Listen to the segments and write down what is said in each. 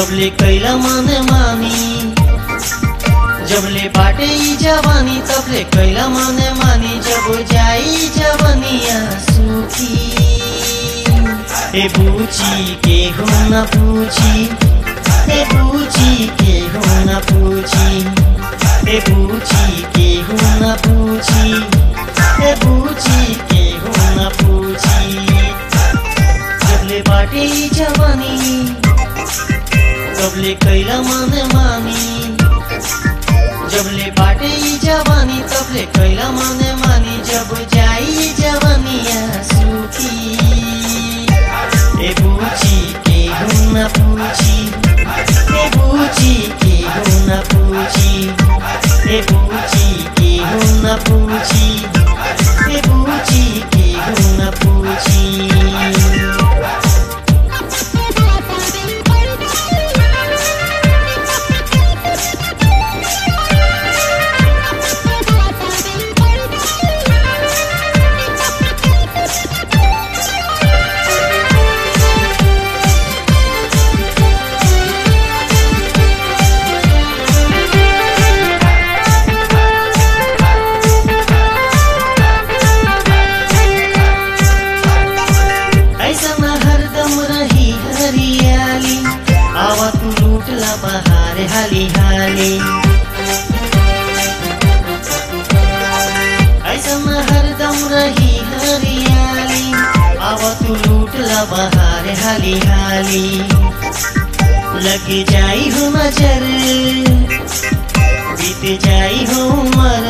जबले कैला मन मानी जबले बाटे ई जवानी तबले कैला मन मानी जब जाई जवनिया सुखी ए बूची के हो न पूछी ए बूची के हो न पूछी ए बूची के हो न पूछी ए बूची के हो न पूछी जबले बाटे ई जवानी तबले कैला मन मानी जबले बाटे ई जवानी तबले कैला मन मानी जब जाई जवानिया सुखी ए बूची के हो न पूछी ए बूची के हो न पूछी ए बूची के हो न पूछी ए बूची के हो न पूछी ऐसा न हरदम रही हरियाली आवा तू लूटला बहार हाली हाली ऐसा न हरदम रही हरियाली आवा तू लूटला बहार हाली हाली लग जाई हो नजर बीत जाई हो उमर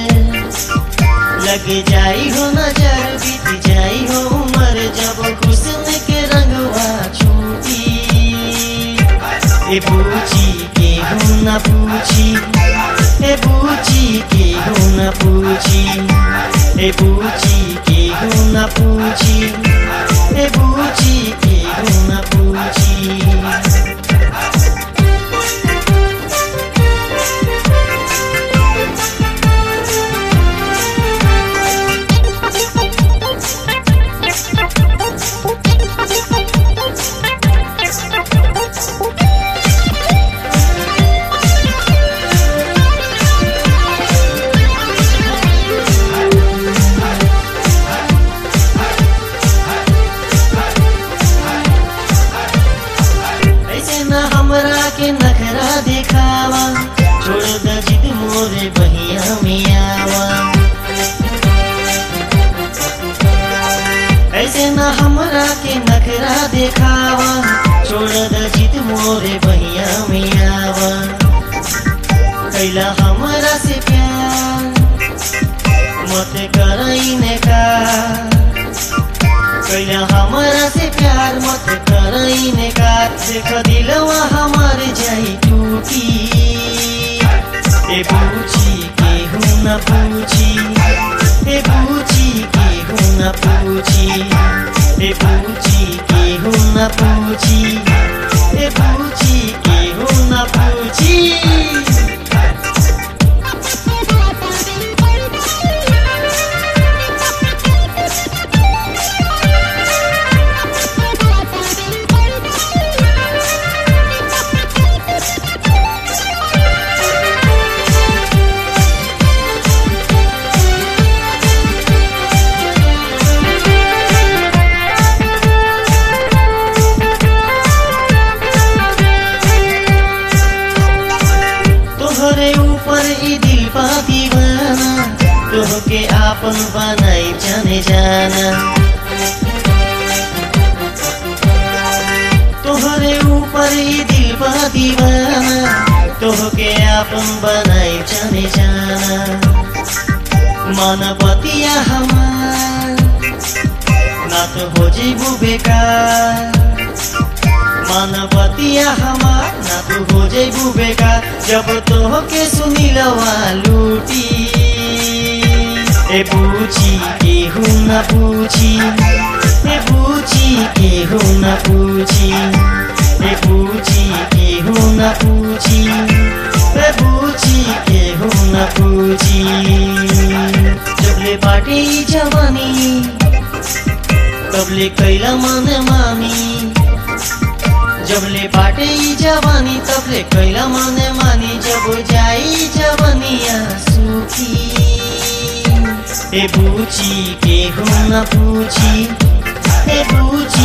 लग जाई हो नजर बीत जाई हो उमर जब हुस्न के रंगवा छूटी ए बूची के हो न पूछी ए बूची के हो न पूछी ए बूची के हो न पूछी ए बूची के हो न पूछी ऐसे न हमरा के नखरा दिखावा छोड़ द जिद मोरे बहिया मियावा ऐसे न हमरा के नखरा दिखावा छोड़ द जिद मोरे बहिया मियावा कैला हमरा से प्यार मत करैने का कैला हमरा से प्यार मत करैने का देख दिलवा हमार जाई टूटी ए बूची के हो न पूछी ए बूची के हो न पूछी ए बूची के हो न पूछी ए बूची के हो न पूछी तोहरे ऊपर ई दिल पा दीवाना तोहके आपन बनाई जाने जाना तोहरे ऊपर ई दिल पा दीवाना तोहके आपन बनाई जाने जाना मानवतिया हमार ना तो हो जीबू बेकार मानवतिया हमार ना तू हो जेबू बेकार जब तो के सुनीलवा लूटी ए पूछी के हूँ न पूछी ए पूछी के हूँ न पूछी ए पूछी के हूँ न पूछी ए पूछी के हूँ न पूछी जबले बाटे ई जवानी तबले कैला मन मानी जबले बाट बाटे ई जवानी तबले कैला मने मानी जब जाई जवनिया सुखी ए बूची के हो न पूछी ए बूची